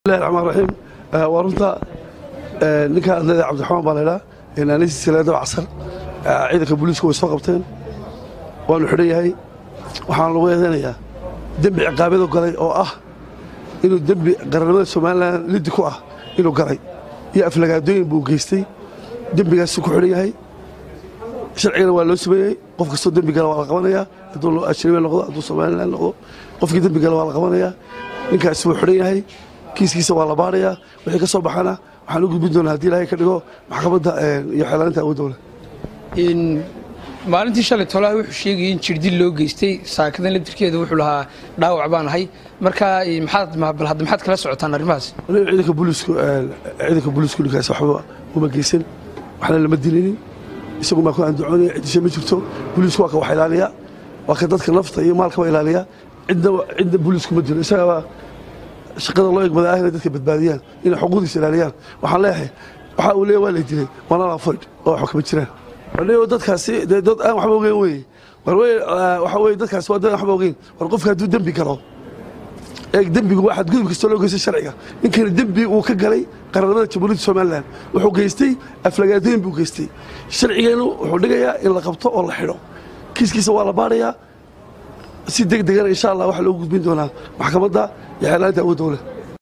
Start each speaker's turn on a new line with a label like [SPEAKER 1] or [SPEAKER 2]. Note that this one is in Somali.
[SPEAKER 1] bismillahi raxmaan raxiim waa runta ninka adlada cabdiraxmaan baa laydhaa naanaysiisa leedaba casar ciidanka booliisku way soo qabteen waanu xidhan yahay waxaana lagu eedeynayaa dembi ciqaabyadu galay oo ah inuu dembi qarannimada somalilan liddi ku ah inuu galay iyo aflagaadooyin buu geystay dembigaasu ku xidhan yahay sharcigana waa loo sameeyey qof kastoo dembi gala waa la qabanayaa hadduu ajnabi noqdo hadduu somalilan noqdo qofkii dembi gala waa la qabanayaa ninkaasi wuu xidhan yahay kiiskiisa waa la baarayaa wixii ka soo baxana waxaan u gudbin doonaa haddii ilaahay ka dhigo maxkamadda iyo xeelaaninta awoodowle
[SPEAKER 2] maalintii shalay tolaha wuxuu sheegayay in jirdil loo geystay saakadan laftirkeeda wuxuu lahaa dhaawac baan ahay markaa maxaad bal hadda maxaad kala socotaan arrimahaas
[SPEAKER 1] ciidanka booliisku ciidanka booliisku ninkaas waxba uma geysan waxna lama dilinin isagu maa ku andacoonaya ciddisha ma jirto booliisku waa ka wax ilaaliya waa ka dadka nafta iyo maalkaba ilaaliya cidna cidna booliisku ma dilo isagaba shaqada loo egmada ah inay dadka badbaadiyaan inay xuquuqdiisa ilaaliyaan waxaan leeyahay waxa uu leeyahay waa la dilay waana la farid oo waxba kama jiraan anigo dadkaasi dee dad aan waxba ogeyn weye war wey waxa weye dadkaasi waa dad aan waxba ogeyn war qofka hadduu dembi galo eeg dembigu waa xadgudub kastoo loo geystay sharciga ninkani dembi uu ka galay qarannimada jamhuuriyadda somalilan wuxuu geystay aflagaadooyin buu geystay sharcigeenu wuxuu dhigayaa in la qabto oo la xidho kiiskiisa waa la baarayaa si deg degana insha allah waxaa loogu gudbin doonaa maxkamadda iyo xeelaanta awoodowle